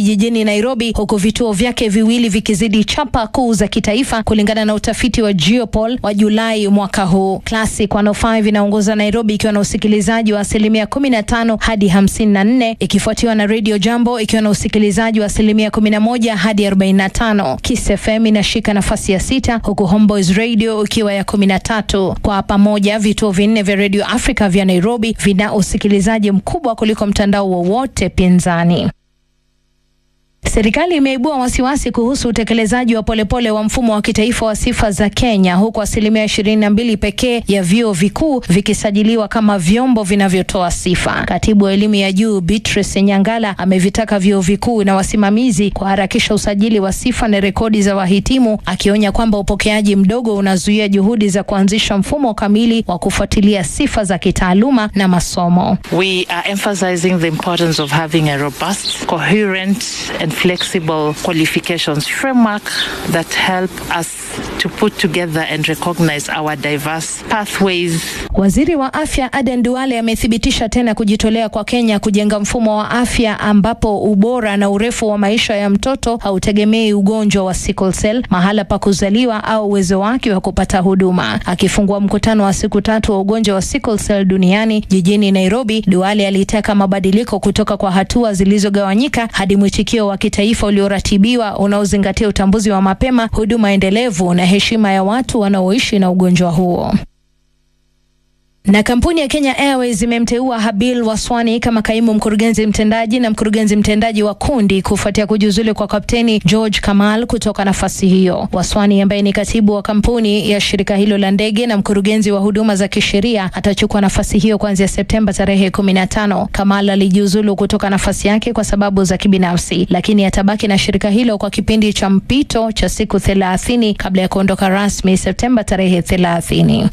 jijini Nairobi, huku vituo vyake viwili vikizidi chapa kuu za kitaifa kulingana na utafiti wa Geopol wa Julai mwaka huu. Classic 105 inaongoza Nairobi ikiwa na usikilizaji wa asilimia 15 hadi 54, ikifuatiwa na Radio Jambo ikiwa na usikilizaji wa asilimia 11 hadi 45. Kiss FM inashika nafasi ya sita huku Homeboys Radio ikiwa ya 13. Kwa pamoja vituo vinne vya Radio Africa vya Nairobi vina usikilizaji mkubwa kuliko mtandao wowote pinzani. Serikali imeibua wasiwasi kuhusu utekelezaji wa polepole wa mfumo wa kitaifa wa sifa za Kenya huku asilimia ishirini na mbili pekee ya vyuo vikuu vikisajiliwa kama vyombo vinavyotoa sifa. Katibu wa elimu ya juu Beatrice Nyangala amevitaka vyuo vikuu na wasimamizi kuharakisha usajili wa sifa na rekodi za wahitimu, akionya kwamba upokeaji mdogo unazuia juhudi za kuanzisha mfumo kamili wa kufuatilia sifa za kitaaluma na masomo. We are emphasizing the importance of having a robust, coherent and flexible qualifications framework that help us to put together and recognize our diverse pathways. Waziri wa afya Aden Duale amethibitisha tena kujitolea kwa Kenya kujenga mfumo wa afya ambapo ubora na urefu wa maisha ya mtoto hautegemei ugonjwa wa sickle cell, mahala pa kuzaliwa au uwezo wake wa kupata huduma. Akifungua mkutano wa siku tatu wa ugonjwa wa sickle cell duniani jijini Nairobi, Duale alitaka mabadiliko kutoka kwa hatua zilizogawanyika hadi mwitikio wa kitaifa ulioratibiwa unaozingatia utambuzi wa mapema, huduma endelevu na heshima ya watu wanaoishi na ugonjwa huo. Na kampuni ya Kenya Airways imemteua Habil Waswani kama kaimu mkurugenzi mtendaji na mkurugenzi mtendaji wa kundi kufuatia kujiuzulu kwa kapteni George Kamal kutoka nafasi hiyo. Waswani ambaye ni katibu wa kampuni ya shirika hilo la ndege na mkurugenzi wa huduma za kisheria atachukua nafasi hiyo kuanzia Septemba tarehe kumi na tano. Kamal alijiuzulu kutoka nafasi yake kwa sababu za kibinafsi, lakini atabaki na shirika hilo kwa kipindi cha mpito cha siku thelathini kabla ya kuondoka rasmi Septemba tarehe thelathini.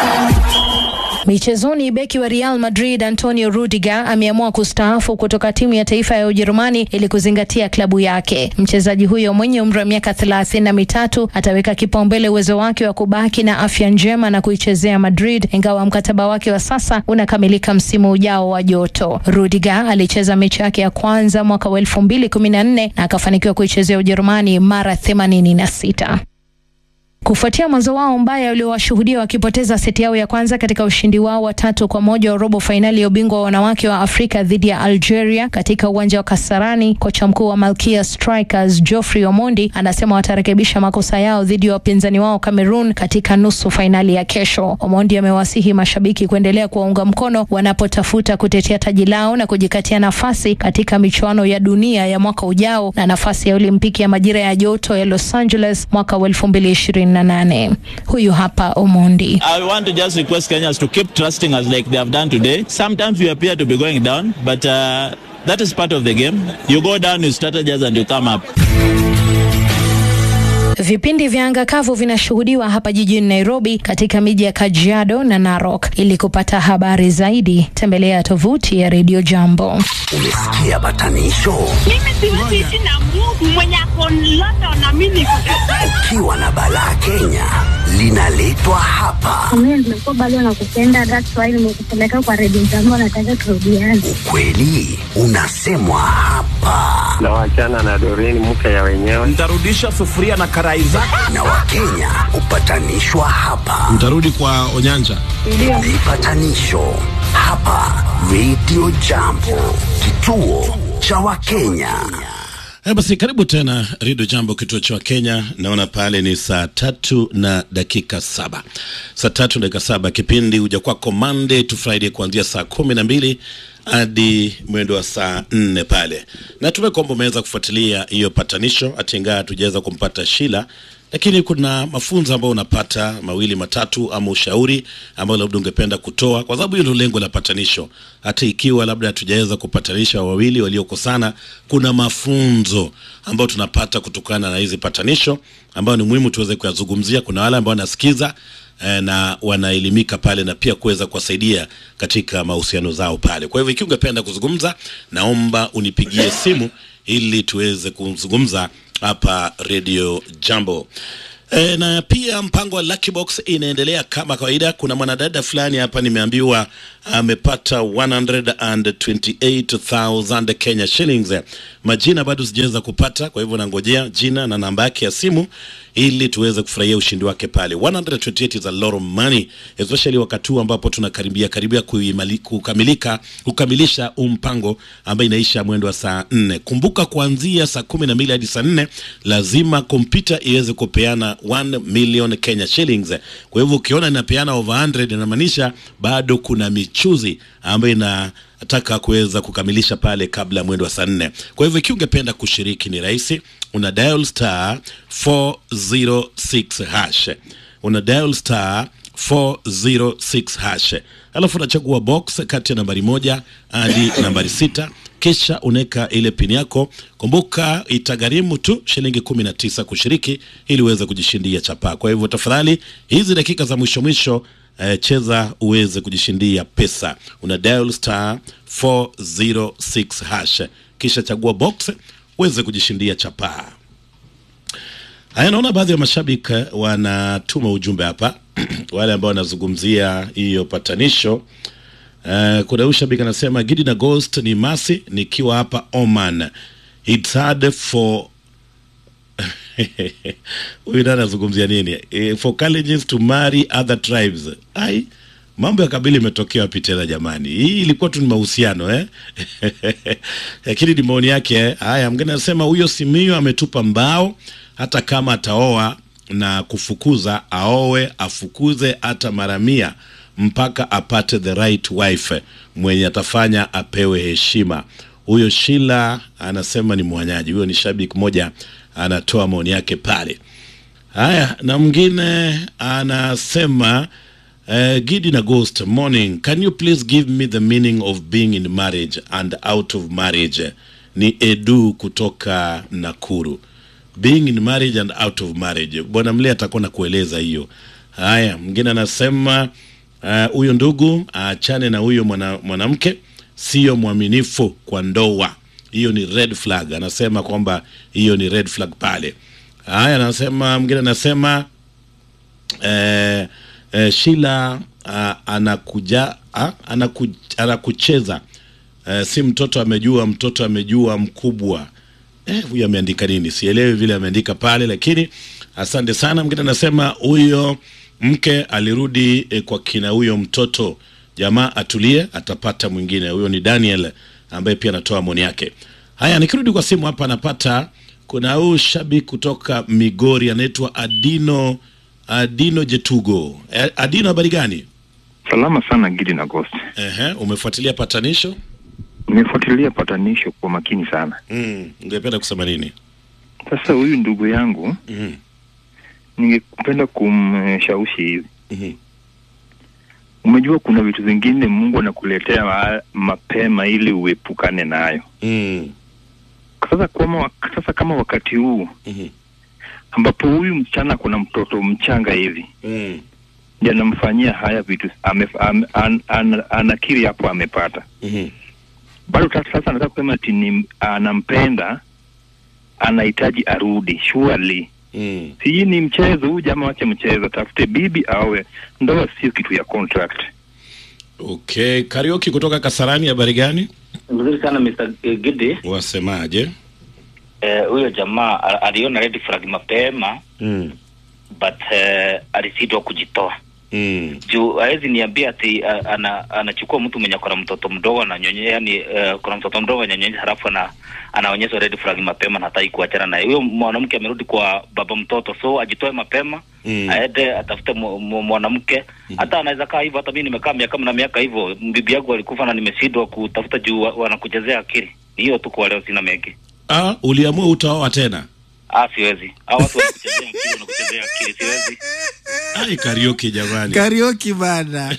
Michezoni, beki wa Real Madrid Antonio Rudiger ameamua kustaafu kutoka timu ya taifa ya Ujerumani ili kuzingatia klabu yake. Mchezaji huyo mwenye umri wa miaka thelathini na mitatu ataweka kipaumbele uwezo wake wa kubaki na afya njema na kuichezea Madrid, ingawa mkataba wake wa sasa unakamilika msimu ujao wa joto. Rudiger alicheza mechi yake ya kwanza mwaka wa elfu mbili kumi na nne na akafanikiwa kuichezea Ujerumani mara themanini na sita. Kufuatia mwanzo wao mbaya uliowashuhudia wakipoteza seti yao ya kwanza katika ushindi wao wa tatu kwa moja wa robo fainali ya ubingwa wa wanawake wa Afrika dhidi ya Algeria katika uwanja wa Kasarani, kocha mkuu wa Malkia Strikers Geoffrey Omondi anasema watarekebisha makosa yao dhidi ya wapinzani wao Cameroon katika nusu fainali ya kesho. Omondi amewasihi mashabiki kuendelea kuwaunga mkono wanapotafuta kutetea taji lao na kujikatia nafasi katika michuano ya dunia ya mwaka ujao na nafasi ya Olimpiki ya majira ya joto ya Los Angeles mwaka wa elfu mbili ishirini na nane. Huyu hapa Omondi. I want to just request Kenyans to keep trusting us like they have done today. Sometimes we appear to be going down, but uh, that is part of the game. You go down, you strategize and you come up. Vipindi vya anga kavu vinashuhudiwa hapa jijini Nairobi katika miji ya Kajiado na Narok. Ili kupata habari zaidi, tembelea tovuti ya Radio Jambo. Umesikia batanisho? Mimi siwezi ishi na Mungu mwenye ako London na mimi niko Ukiwa na balaa Kenya linaletwa hapa. Mimi nimekuwa bado nakupenda, that's why nimekupeleka kwa redio jambo, nataka turudiane. Ukweli unasemwa hapa, na wachana na Doreen mke ya wenyewe. Nitarudisha sufuria na karai zako. na Wakenya hupatanishwa hapa. Mtarudi kwa Onyanja. Vipatanisho hapa Radio Jambo, kituo cha Wakenya. Eh, basi karibu tena Redio Jambo, kituo cha Kenya. Naona pale ni saa tatu na dakika saba saa tatu na dakika saba Kipindi huja kwako Monday to Friday kuanzia saa kumi na mbili hadi mwendo wa saa nne pale. Natumai kwamba umeweza kufuatilia hiyo patanisho, hata ingawa hatujaweza kumpata Shila, lakini kuna mafunzo ambayo unapata mawili matatu, ama ushauri ambao labda ungependa kutoa, kwa sababu hilo lengo la patanisho. Hata ikiwa labda hatujaweza kupatanisha wawili waliokosana, kuna mafunzo ambayo tunapata kutokana na hizi patanisho, ambayo ni muhimu tuweze kuyazungumzia. Kuna wale ambao wanasikiza eh, na wanaelimika pale na pia kuweza kuwasaidia katika mahusiano zao pale. Kwa hivyo ikiwa ungependa kuzungumza, naomba unipigie simu ili tuweze kuzungumza hapa Radio Jambo. E, na pia mpango wa Lucky Box inaendelea kama kawaida. Kuna mwanadada fulani hapa nimeambiwa amepata 128,000 Kenya shillings. Majina bado sijaweza kupata, kwa hivyo nangojea jina na namba yake ya simu ili tuweze kufurahia ushindi wake pale. 128 is a lot of money especially wakati huu ambapo tunakaribia karibia kuimali- kukamilika kukamilisha huu mpango ambayo inaisha mwendo wa saa nne. Kumbuka kuanzia saa kumi na mbili hadi saa nne lazima kompyuta iweze kupeana 1 million Kenya shillings. Kwa hivyo ukiona inapeana over 100 inamaanisha bado kuna michuzi ambayo inataka kuweza kukamilisha pale kabla ya mwendo wa saa nne. Kwa hivyo ikiwa ungependa kushiriki ni rahisi, una dial star 406 hash una dial star 406 hash alafu unachagua box kati ya nambari moja hadi nambari sita kisha unaweka ile pini yako kumbuka itagharimu tu shilingi kumi na tisa kushiriki ili uweze kujishindia chapaa kwa hivyo tafadhali hizi dakika za mwisho mwisho eh, cheza uweze kujishindia pesa una dial star 406 hash kisha chagua box uweze kujishindia chapaa Haya, naona baadhi ya mashabiki eh, wanatuma ujumbe hapa wale ambao wanazungumzia hiyo patanisho. Uh, kuna huyu shabiki anasema Gidi na Ghost ni masi nikiwa hapa Oman. It's hard for huyu nani anazungumzia nini? Eh, for Kalenjins to marry other tribes. Ai, mambo ya kabila imetokea wapi tena jamani? Hii ilikuwa tu ni mahusiano eh? Lakini ni maoni yake. eh. Haya, mgeni anasema huyo Simiyu ametupa mbao, hata kama ataoa na kufukuza, aowe afukuze hata mara mia mpaka apate the right wife mwenye atafanya apewe heshima. Huyo Shila anasema ni mwanyaji. Huyo ni shabiki mmoja anatoa maoni yake pale. Haya, na mwingine anasema uh, Gidi na Ghost, morning. Can you please give me the meaning of being in marriage and out of marriage? Ni Edu kutoka Nakuru. Being in marriage and out of marriage. Bwana Mle atakuwa na kueleza hiyo. Haya, mwingine anasema uh, huyo ndugu aachane na huyo mwana- mwanamke, sio mwaminifu kwa ndoa. Hiyo ni red flag. Anasema kwamba hiyo ni red flag pale. Haya, anasema mwingine anasema eh, eh, Shila ah, anakuja ah, anaku, anakucheza eh, si mtoto amejua, mtoto amejua mkubwa. Eh, huyu ameandika nini? Sielewi vile ameandika pale, lakini asante sana. Mwingine anasema huyo mke alirudi eh, kwa kina huyo mtoto, jamaa atulie, atapata mwingine. Huyo ni Daniel ambaye pia anatoa maoni yake. Haya, nikirudi kwa simu hapa napata kuna huyu shabiki kutoka Migori anaitwa Adino Adino Jetugo. Eh, Adino, habari gani? Salama sana Gidi na Ghost. Ehe, umefuatilia patanisho? Nimefuatilia patanisho kwa makini sana. Mm, ungependa kusema nini? Sasa huyu ndugu yangu Mhm. ningependa kumshawishi hivi. Mhm. Umejua kuna vitu vingine Mungu anakuletea ma mapema ili uepukane nayo. Mm. Sasa kama wak- sasa kama wakati huu Mhm. ambapo huyu msichana kuna mtoto mchanga hivi Mm. ndiye anamfanyia haya vitu ame, am, an, an, anakiri hapo amepata Mhm. bado ta- sasa anataka kusema ati ni anampenda anahitaji arudi surely Mm. si hii ni mchezo huyu jamaa wache mchezo tafute bibi awe ndoa sio kitu ya contract Okay, Karioki kutoka Kasarani, habari gani? Mzuri sana Mr. Gidi. Wasemaje? Eh, huyo jamaa a- aliona red flag mapema Mm. but eh, alisitwa kujitoa Mm. juu hawezi niambia ati a- ana, anachukua mtu mwenye akona mtoto mdogo ananyonye yani uh, kuna mtoto mdogo ananyonyesha halafu ana, anaonyesha red flag mapema na hataki kuachana naye. Huyo mwanamke amerudi kwa baba mtoto, so ajitoe mapema Mm. aende atafute mu- mu- mwanamke hata anaweza kaa hivyo. Hata mimi nimekaa miaka na miaka hivyo, bibi yangu alikufa na nimeshindwa kutafuta juu wa- wanakuchezea akili. Ni hiyo tu kwa leo, sina mengi. Ah, uliamua utaoa tena? Ah, siwezi. Hao watu wanakuchezea akili, wanakuchezea akili, siwezi. Ai, Karioki jamani. Karioki bana.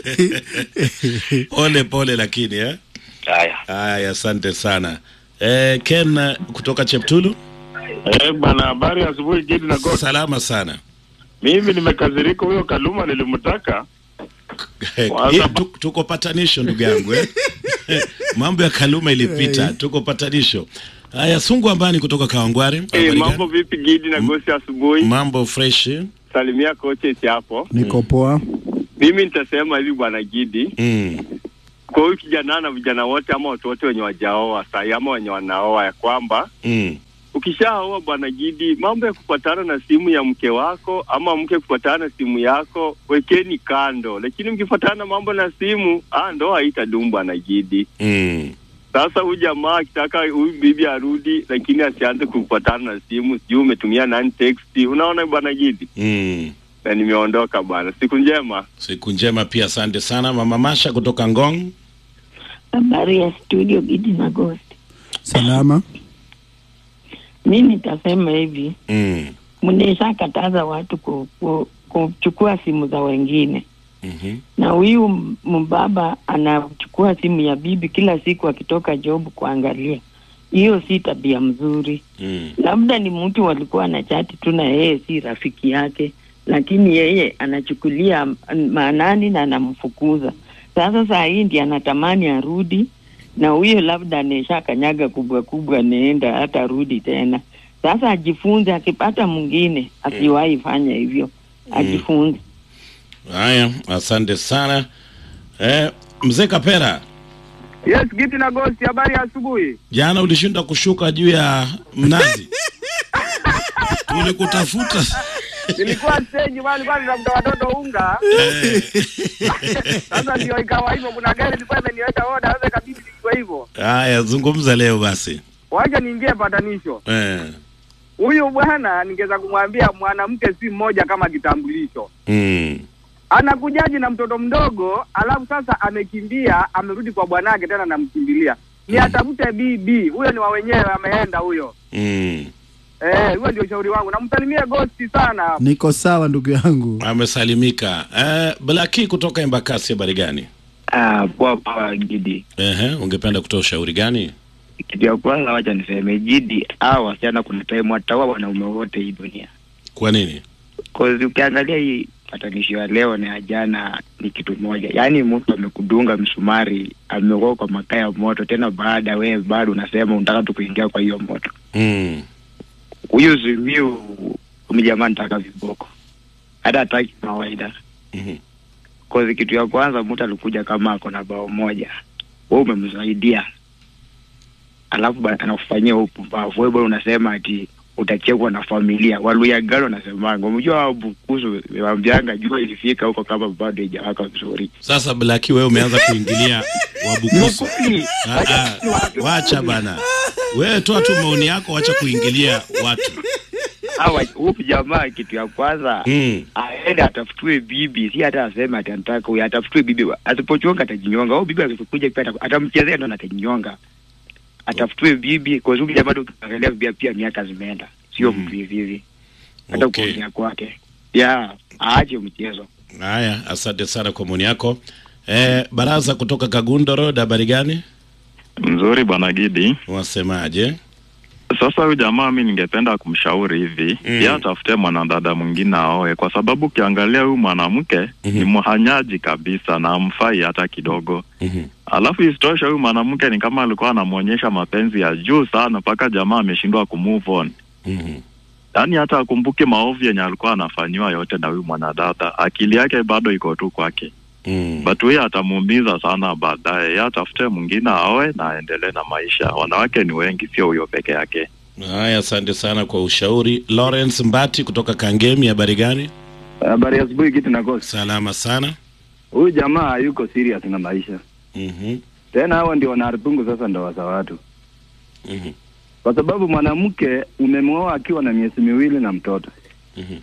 pole pole lakini eh? Haya. Haya, asante sana. Eh, Ken eh, kutoka Cheptulu. Eh, bana habari ya asubuhi Gidi na Ghost. Salama sana. Mimi nimekazirika huyo Kaluma nilimtaka. Eh, Kwanza- eh, tu- tuko patanisho ndugu yangu eh? Mambo ya Kaluma ilipita, tuko patanisho. Haya, Sungu Ambani kutoka Kawangware. Eh, Habari mambo vipi Gidi na Gosi asubuhi? Mambo fresh. Salimia coaches hapo. Niko poa. Mimi nitasema hivi bwana Gidi, Mm. kwa huyu kijana na vijana wote ama watu wote wenye wajaoa sahi ama wenye wanaoa ya kwamba Mm. ukishaoa bwana Gidi, mambo ya kupatana na simu ya mke wako ama mke kupatana na simu yako wekeni kando, lakini mkifuatana mambo na simu, ah, ndoa haitadumu bwana Gidi. Mm. Sasa huyu jamaa akitaka huyu bibi arudi, lakini asianze kupatana na simu, sijui umetumia nani text. Unaona bwana Gidi, Mm. na nimeondoka bwana. Siku njema. Siku njema pia, asante sana Mama Masha kutoka Ngong. Habari ya studio Gidi na Ghost. Salama. Mi nitasema hivi, Mm. mnaisha kataza watu ku, ku, kuchukua simu za wengine, Mhm. na huyu m- mbaba anachukua simu ya bibi kila siku akitoka job kuangalia. Hiyo si tabia mzuri. Mm. Labda ni mtu walikuwa na chati tu na yeye si rafiki yake, lakini yeye anachukulia m- maanani na anamfukuza. Sasa saa hii ndi anatamani arudi, na huyo labda anaisha kanyaga kubwa kubwa, anaenda hata rudi tena. Sasa ajifunze, akipata mwingine asiwahi fanya hivyo, ajifunze. Haya, asante sana eh, mzee Kapera, Yes, Giti na Ghost, habari ya asubuhi. jana ulishinda kushuka juu ya mnazi, tulikutafuta Nilikuwa stage bwana, nilikuwa ninafuta watoto unga. Sasa ndio ikawa hivyo, kuna gari ilikuwa imeniweka oda, sasa ikabidi nichukue hivyo. Haya, zungumza leo basi. Wacha niingie patanisho. Eh. Huyu bwana ningeweza kumwambia mwanamke si mmoja kama kitambulisho. Mm. Anakujaji na mtoto mdogo, alafu sasa amekimbia, amerudi kwa bwanake tena namkimbilia. Ni atafute bibi, huyo ni wa wenyewe, ameenda huyo. Mm. Eh, huyo ndio ushauri wangu. Namsalimie Ghost sana. Niko sawa ndugu yangu. Amesalimika. Eh, Blaki kutoka Embakasi, habari gani? Ah, poa poa Gidi. Ehe, ungependa kutoa ushauri gani? Kitu ya kwanza wacha niseme Gidi, hao wasichana kuna time wataua wanaume wote hii dunia. Kwa nini? Cause ukiangalia hii patanisho ya leo na ya jana ni kitu moja, yaani mtu amekudunga msumari, amekuwa kwa makaa ya moto, tena baada wewe bado unasema unataka tu kuingia kwa hiyo moto. Mm. Huyu Zimiu jamaa nitaka viboko, hata hataki kawaida. Mhm. Cause kitu ya kwanza mtu alikuja kama ako na bao moja, wewe umemsaidia, alafu ba- anakufanyia upumbavu. Wewe bado unasema ati utachekwa na familia. Waluyagalo wanasemanga, umejua hao Bukusu wambianga jua ilifika huko kama bado haijawaka vizuri. Sasa Blaki, wewe umeanza kuingilia Wabukusu. Ah, ah, wacha bana, wewe toa tu maoni yako, wacha kuingilia watu. Hawa huyu jamaa kitu ya kwanza Mm. aende atafutue bibi, si hata aseme ati anataka huyu, atafutue bibi. Asipochonga atajinyonga. Huyu bibi akikuja pia ata- atamchezea ndo na atajinyonga. Atafutue bibi kwa sababu jamaa ndo ukiangalia pia pia miaka zimeenda, sio mtu hivi hivi. Hata Okay. kuongea kwake. Ya, aache mchezo. Haya, asante sana kwa maoni yako. Eh, Baraza kutoka Kagundo Road, habari gani? Mzuri bwana Gidi. Wasemaje? Sasa huyu jamaa mi ningependa kumshauri hivi Mm. yeye atafute mwanadada mwingine aoe, kwa sababu ukiangalia huyu mwanamke ni mhanyaji kabisa na amfai hata kidogo. Alafu isitoshe huyu mwanamke ni kama alikuwa anamwonyesha mapenzi ya juu sana mpaka jamaa ameshindwa kumove on. Yaani hata akumbuke maovu yenye alikuwa anafanyiwa yote na huyu mwanadada, akili yake bado iko tu kwake. Mm. But huyu atamuumiza sana baadaye. Yeye atafute mwingine aoe na aendelee na maisha. Wanawake ni wengi, sio huyo peke yake. Haya, asante sana kwa ushauri. Lawrence Mbati kutoka Kangemi, habari gani? Habari ya asubuhi kitu na kosi. Salama sana. Huyu jamaa hayuko serious na maisha. Mhm. Tena hawa ndio wanaharibu sasa ndoa za watu. Mhm. Kwa sababu mwanamke umemwoa akiwa na miezi miwili na mtoto. Mhm.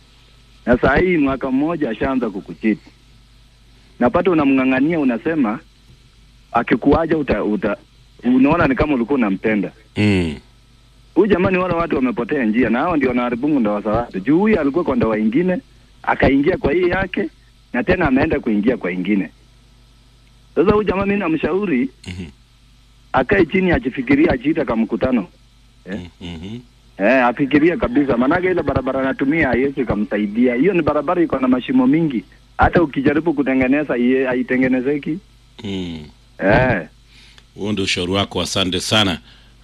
Na saa hii mwaka mmoja ashaanza kukuchiti. Napata unamng'ang'ania unasema akikuaja uta, uta unaona ni kama ulikuwa unampenda. Mm. Huyu jamani, wale watu wamepotea njia, na hao ndio wanaharibu ndoa za watu. Juu huyu alikuwa kwa ndoa ingine, akaingia kwa hii yake, na tena ameenda kuingia kwa ingine. Sasa huyu jamaa mimi namshauri akae chini, ajifikirie, ajiita kama mkutano eh. Eh, afikirie kabisa, maanake ile barabara anatumia haiwezi kumsaidia. Hiyo ni barabara iko na mashimo mingi, hata ukijaribu kutengeneza iye- haitengenezeki. Mm. Eh. Huo ndio ushauri wako, asante sana.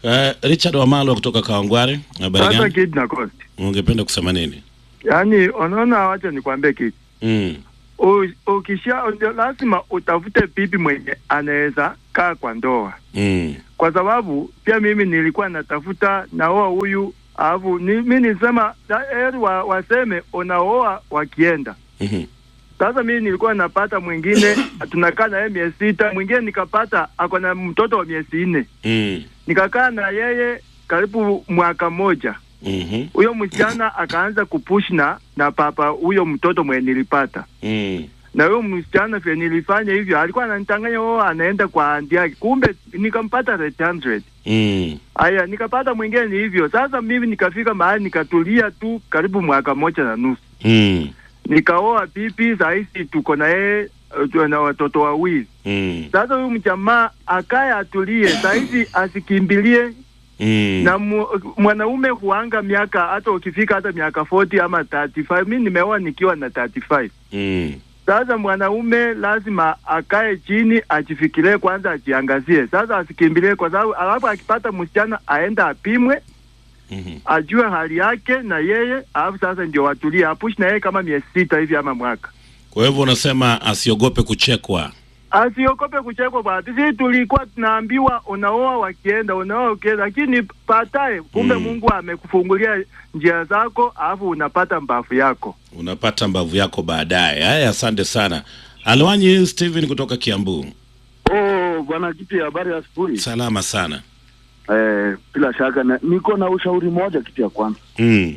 Uh, Richard Wamalo kutoka Kawangware, habari Sasa gani? kid na cost. Ungependa kusema nini? Yaani unaona wacha nikwambie kitu. Mm. U- Ukisha ndio lazima utafute bibi mwenye anaweza kaa kwa ndoa. Mm. Kwa sababu pia mimi nilikuwa natafuta naoa huyu alafu ni, mi nisema da- heri wa, waseme unaoa wakienda. Mhm. Sasa mimi nilikuwa napata mwingine tunakaa na yeye miezi sita, mwingine nikapata ako na mtoto wa miezi nne, Mm. nikakaa na yeye karibu mwaka moja. Mhm. Huyo msichana akaanza kupush na na papa huyo mtoto mwenye nilipata Mm. na huyo msichana vile nilifanya hivyo, alikuwa ananitanganya oh, anaenda kwa andi yake, kumbe nikampata rate 100. Mm. Aya, nikapata mwingine ni hivyo. Sasa mimi nikafika mahali nikatulia tu karibu mwaka moja na nusu, Mm. nikaoa pipi. Saa hizi tuko na yeye uh, tuko na watoto wawili. Mm. Sasa huyu mjamaa akaye atulie, saa hizi asikimbilie Mm. na mu, mwanaume huanga miaka hata ukifika hata miaka 40 ama 35. Mimi nimeoa nikiwa na 35. Mm. Sasa mwanaume lazima akae chini ajifikirie kwanza, ajiangazie. Sasa asikimbilie, kwa sababu alafu akipata msichana aenda apimwe, Mhm. ajue hali yake na yeye, alafu sasa ndio watulie, apushi na yeye kama miezi sita hivi ama mwaka. Kwa hivyo unasema asiogope kuchekwa. Asiogope kuchekwa bwana. Sisi tulikuwa tunaambiwa unaoa wakienda, unaoa ukienda, lakini baadaye kumbe Mungu amekufungulia njia zako, alafu unapata mbavu yako. Unapata mbavu yako baadaye. Haya, asante sana. Alwanyi Steven kutoka Kiambu. Oh, bwana Kiti, habari ya asubuhi. Salama sana. Eh, bila shaka na, niko na ushauri moja, kitu ya kwanza Mm.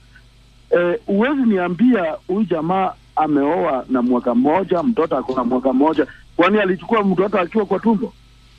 eh, uwezi niambia huyu jamaa ameoa na mwaka mmoja, mtoto ako na mwaka mmoja, kwani alichukua mtoto akiwa kwa tumbo?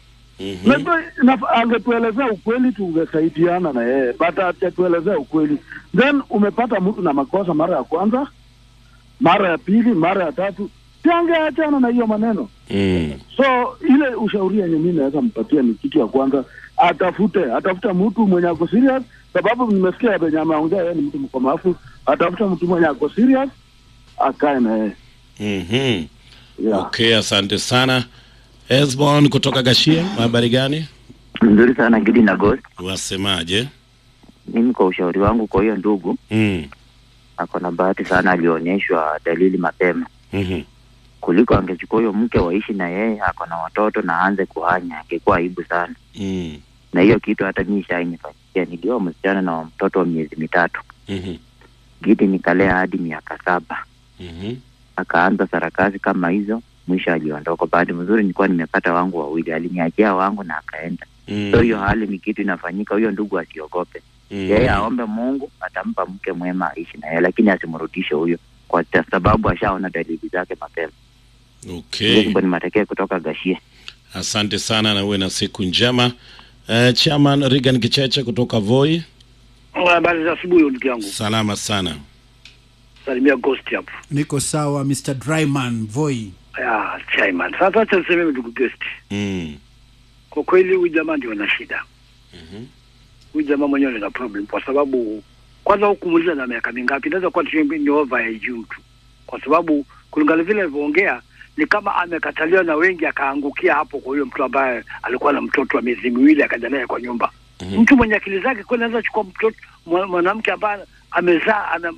Najua naf- angetuelezea ukweli tungesaidiana na yeye, but hajatuelezea ukweli. Then umepata mtu na makosa mara ya kwanza, mara ya pili, mara ya tatu, tangeachana na hiyo maneno. Mm. So ile ushauri yenye mimi naweza mpatia ni kitu ya kwanza, atafute atafute mtu mwenye ako serious, sababu nimesikia venye ameongea yeye ni mtu mkomafu. Atafute mtu mwenye ako serious, akae na yeye. Mhm. Okay, asante sana. Esbon kutoka Gashie, habari gani? Nzuri sana Gidi na Ghost. Wasemaje? Mimi kwa ushauri wangu kwa hiyo ndugu Mm. ako na bahati sana, alionyeshwa dalili mapema Mhm. kuliko angechukua huyo mke waishi na yeye, ako na watoto na aanze kuhanya, angekuwa aibu sana. Mm. Na hiyo kitu hata mimi shainifanyikia, nilioa msichana na mtoto wa miezi mitatu, Mhm. Gidi nikalea hadi miaka saba, Mhm. akaanza sarakasi kama hizo, mwisho aliondoka. Bahati mzuri nilikuwa nimepata wangu wawili, aliniachia wangu na akaenda. Mm. So hiyo hali ni kitu inafanyika, huyo ndugu asiogope Mm. yeye aombe Mungu atampa mke mwema aishi na yeye, lakini asimrudishe huyo kwa ta- sababu ashaona dalili zake mapema. Okay. Hivyo ni matokeo kutoka Gashie. Asante sana na uwe na siku njema. Uh, Chairman Regan Kicheche kutoka Voi. Habari za asubuhi ndugu yangu, Salama sana. salimia Ghost hapo. Niko sawa Mr. Dryman Voi. Ya, Chaiman. Sasa acha niseme ndugu Ghost. Mm. Kwa kweli huyu jamaa ndio ana shida. Huyu jamaa mwenyewe ana problem kwa sababu kwanza hukumuuliza na miaka mingapi, inaweza kuwa tu ni over ya juu tu, kwa sababu kulingana vile alivyoongea ni kama amekataliwa na wengi, akaangukia hapo kwa huyo mtu ambaye alikuwa na mtoto wa miezi miwili akaja naye kwa nyumba. Mtu mwenye akili zake kweli anaweza chukua mtoto mwa- mwanamke ambaye amezaa ana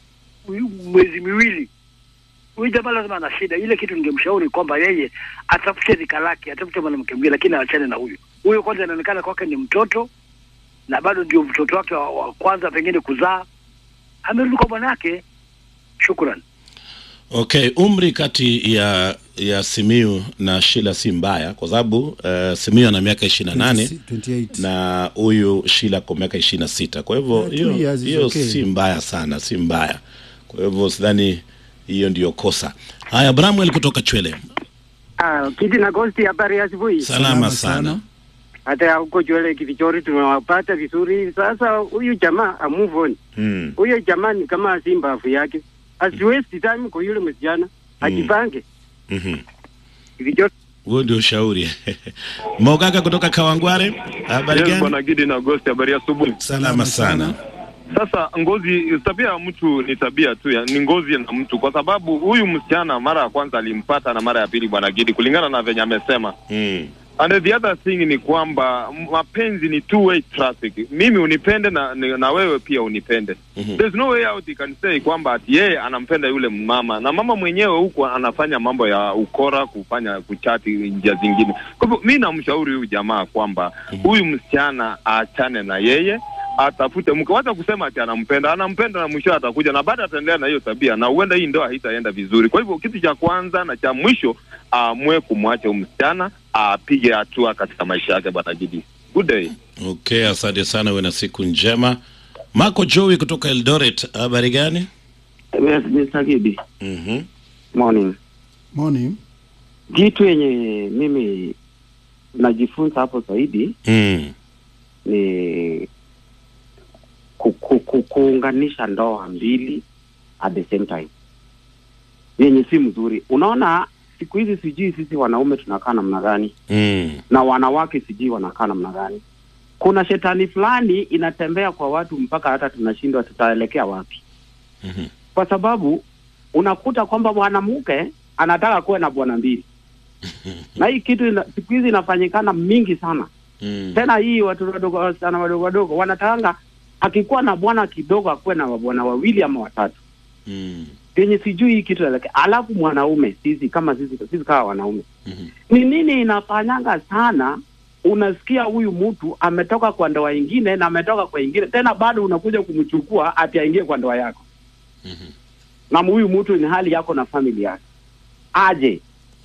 mwezi miwili huyu jamaa lazima ana shida. Ile kitu ningemshauri kwamba yeye atafute rika lake, atafute mwanamke mwingine, lakini aachane na huyu. Huyu kwanza inaonekana kwake ni mtoto na bado ndio mtoto wake wa, wa kwanza pengine kuzaa, amerudi kwa bwanake. Shukran. Okay, umri kati ya ya Simiu na Shila si mbaya kwa sababu uh, Simiu ana miaka 28 28. na huyu Shila kwa miaka 26. Kwa hivyo Yeah, two hiyo years is hiyo okay. si mbaya sana, si mbaya. Kwa hivyo sidhani hiyo ndiyo kosa. Haya, Bramwell kutoka Chwele. Ah, Kiti na Gosti, habari ya asubuhi. Salama sana. Hata huko Chwele Kivichori tunawapata vizuri. Sasa huyu jamaa a move on. Mm. Huyo jamaa ni kama si mbavu yake, asi waste time kwa yule msichana, ajipange. Mhm. Kivichori Huo ndio ushauri. Mogaka kutoka Kawangware. Habari Yes, gani? bwana Gidi na Agosti, habari ya asubuhi. Salama sana. Sasa ngozi, tabia ya mtu ni tabia tu, ya, ni ngozi na mtu, kwa sababu huyu msichana mara ya kwanza alimpata na mara ya pili, bwana Gidi, kulingana na venye amesema mm. And the other thing ni kwamba m- mapenzi ni two way traffic. Mimi unipende na, ni- na wewe pia unipende. There's no way out you can say kwamba ati yeye anampenda yule mama na mama mwenyewe huku anafanya mambo ya ukora, kufanya kuchati njia zingine. Kwa hivyo mi namshauri huyu jamaa kwamba huyu msichana aachane na yeye atafute mke, wacha kusema ati anampenda, anampenda na mwisho atakuja na baada ataendelea na hiyo tabia, na huenda hii ndoa haitaenda vizuri. Kwa hivyo kitu cha kwanza na cha mwisho aamue kumwacha huyu msichana, apige hatua katika maisha yake. Bwana Gidi, good day. Okay, asante sana, uwe na siku njema. Marco Joey kutoka Eldoret, habari gani? Yes, Mr. Gidi. Mhm. Morning. Morning. Kitu yenye mimi najifunza hapo zaidi Mm. ni ku, ku, ku, kuunganisha ndoa mbili at the same time yenye si mzuri. Unaona, siku hizi sijui sisi wanaume tunakaa namna gani Mm. na wanawake sijui wanakaa namna gani. Kuna shetani fulani inatembea kwa watu mpaka hata tunashindwa tutaelekea wapi, Mhm. kwa sababu unakuta kwamba mwanamke anataka kuwe na bwana mbili na hii kitu ina, siku hizi inafanyikana mingi sana Mm. tena hii watu wadogo wasichana wadogo wadogo wanatakanga akikuwa na bwana kidogo akuwe na bwana wawili ama watatu Mm. yenye sijui hii kitu eleke. Alafu mwanaume sisi kama sisi sisi kama wanaume ni nini inafanyanga sana, unasikia huyu mtu ametoka kwa ndoa ingine na ametoka kwa ingine tena, bado unakuja kumchukua ati aingie kwa ndoa yako na huyu mtu ni hali yako na famili yake aje?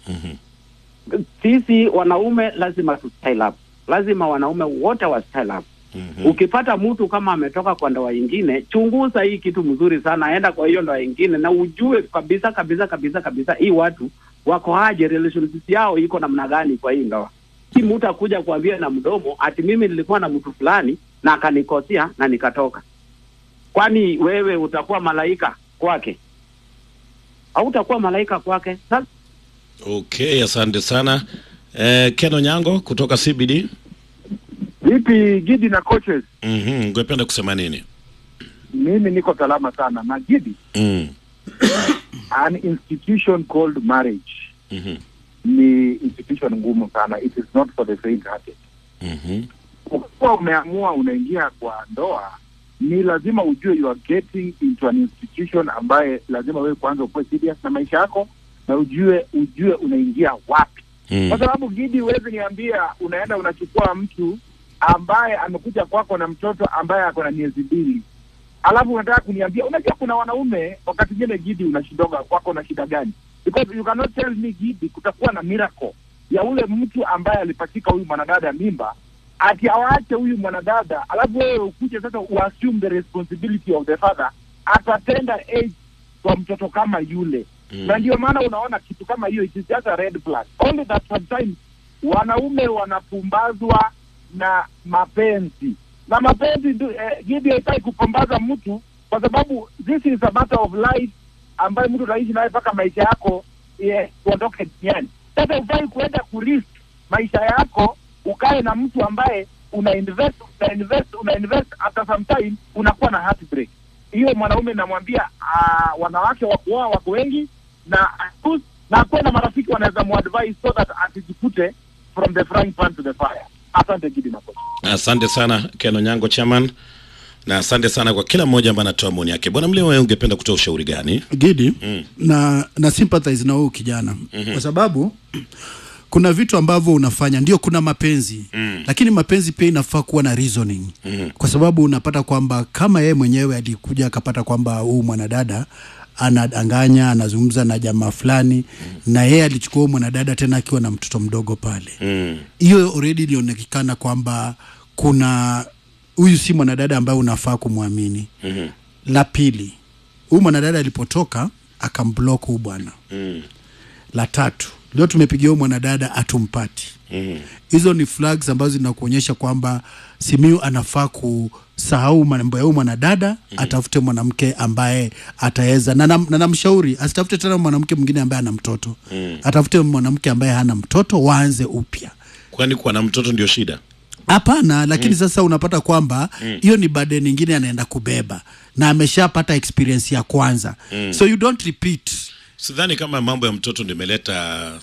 Sisi wanaume lazima tu style up, lazima wanaume wote wa style up. Ukipata mtu kama ametoka kwa ndoa ingine, chunguza hii kitu mzuri sana, enda kwa hiyo ndoa ingine na ujue kabisa kabisa kabisa kabisa hii watu wako aje, relationship yao iko namna gani kwa hii ndoa. Si mtu akuja kuambia na mdomo ati mimi nilikuwa na mtu fulani na akanikosea na nikatoka. Kwani wewe utakuwa malaika kwake? Hautakuwa malaika kwake. Sasa Okay, asante sana. Eh, Ken Onyango kutoka CBD. Vipi Gidi na coaches? Mhm, ungependa kusema nini? Mimi niko salama sana na Gidi, Mm. an institution called marriage Mhm. ni institution ngumu sana. It is not for the faint hearted. Mhm. Ukiwa umeamua unaingia kwa ndoa, ni lazima ujue you are getting into an institution ambaye lazima wewe kwanza ukuwe serious na maisha yako na ujue ujue unaingia wapi Mm. kwa sababu Gidi, huwezi niambia unaenda unachukua mtu ambaye amekuja kwako na mtoto ambaye ako na miezi mbili, alafu unataka kuniambia. Unajua kuna wanaume wakati mwingine Gidi, unashidoga kwako na shida gani? Because you cannot tell me Gidi, kutakuwa na miracle ya ule mtu ambaye alipachika huyu mwanadada mimba ati awaache huyu mwanadada, alafu wewe ukuje sasa uassume the responsibility of the father atatenda age kwa mtoto kama yule Mm. na ndio maana unaona kitu kama hiyo it is just a red flag only that sometimes wanaume wanapumbazwa na mapenzi na mapenzi ndio, eh, Gidi haitaki kupumbaza mtu kwa sababu this is a matter of life ambayo mtu utaishi naye mpaka maisha yako eh, uondoke duniani sasa ufai kuenda kurisk maisha yako ukae na mtu ambaye una invest una invest una invest after some time unakuwa na heartbreak hiyo mwanaume namwambia uh, wanawake wa kuoa wako wengi na choose- na akuwe na marafiki wanaweza muadvise so that asijikute from the frying pan to the fire asante gidi na coach. Asante sana Ken Onyango chairman, na asante sana kwa kila mmoja ambaye anatoa maoni yake. Bwana Mlima, wewe ungependa kutoa ushauri gani? Gidi Mm. na na sympathize na huyu kijana Mhm. kwa sababu kuna vitu ambavyo unafanya, ndio kuna mapenzi Mm. lakini mapenzi pia inafaa kuwa na reasoning Mhm. kwa sababu unapata kwamba kama yeye mwenyewe alikuja akapata kwamba huyu mwanadada anadanganya, anazungumza na jamaa fulani na yeye alichukua huyu mwanadada tena akiwa na mtoto mdogo pale, Mm. hiyo already ilionekana kwamba kuna huyu si mwanadada ambaye unafaa kumwamini. Mhm. La pili, huyu mwanadada alipotoka akamblock huyu bwana. Mm. La tatu, leo tumepigia huyu mwanadada atumpati. Mhm. Hizo ni flags ambazo zinakuonyesha kwamba Simiu anafaa kusahau mambo ya huyu mwanadada atafute mwanamke ambaye ataweza na nam- na namshauri asitafute tena mwanamke mwingine ambaye ana mtoto Mm. atafute mwanamke ambaye hana mtoto waanze upya Kwani kuwa na mtoto ndio shida? hapana lakini sasa unapata kwamba Mm. hiyo ni burden nyingine anaenda kubeba na ameshapata experience ya kwanza Mm. so you don't repeat Sidhani kama mambo ya mtoto ndio imeleta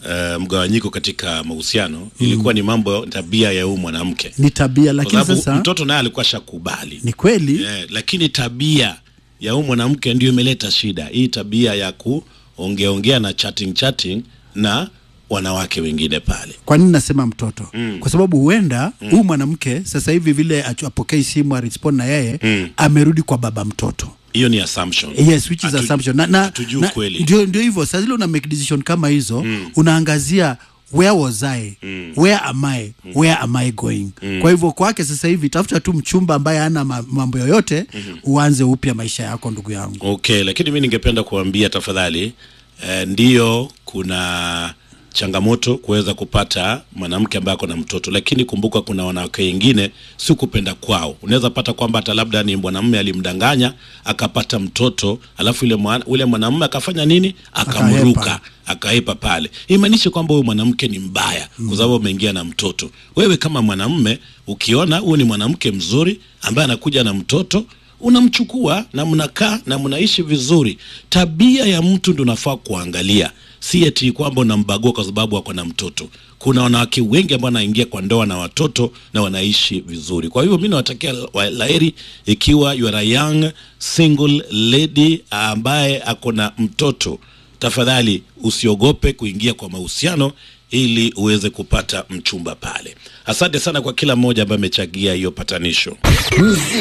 uh, mgawanyiko katika mahusiano ilikuwa ni mambo tabia ya huyu mwanamke ni tabia kwa lakini sababu sasa mtoto naye alikuwa shakubali ni kweli eh, lakini tabia ya huyu mwanamke ndio imeleta shida hii tabia ya kuongeaongea na chatting chatting na wanawake wengine pale kwa nini nasema mtoto Mm. kwa sababu huenda huyu mwanamke sasa hivi vile achu- apokei simu arespond na yeye Mm. amerudi kwa baba mtoto hiyo ni assumption yes which is Hatu- assumption na, na, hatujui na ukweli. ndio ndio hivyo saa zile una make decision kama hizo unaangazia where was I where am I where am I going kwa hivyo kwake sasa hivi tafuta tu mchumba ambaye hana ma- mambo yoyote uanze upya maisha yako ndugu yangu okay lakini mi ningependa kuambia tafadhali eh, ndiyo kuna changamoto kuweza kupata mwanamke ambaye ako na mtoto lakini kumbuka kuna wanawake wengine si kupenda kwao unaweza pata kwamba hata labda ni mwanamume alimdanganya akapata mtoto alafu ule mwana, ule mwanamume akafanya nini akamruka akaepa pale imaanishi kwamba huyu mwanamke ni mbaya kwa sababu ameingia na mtoto wewe kama mwanamume ukiona huyu ni mwanamke mzuri ambaye anakuja na mtoto unamchukua na mnakaa na mnaishi vizuri tabia ya mtu ndo unafaa kuangalia si eti kwamba unambagua kwa sababu ako na mtoto kuna wanawake wengi ambao wanaingia kwa ndoa na watoto na wanaishi vizuri kwa hivyo mi nawatakia wa- laheri ikiwa you are a young single lady ambaye ako na mtoto tafadhali usiogope kuingia kwa mahusiano ili uweze kupata mchumba pale asante sana kwa kila mmoja ambaye amechangia hiyo patanisho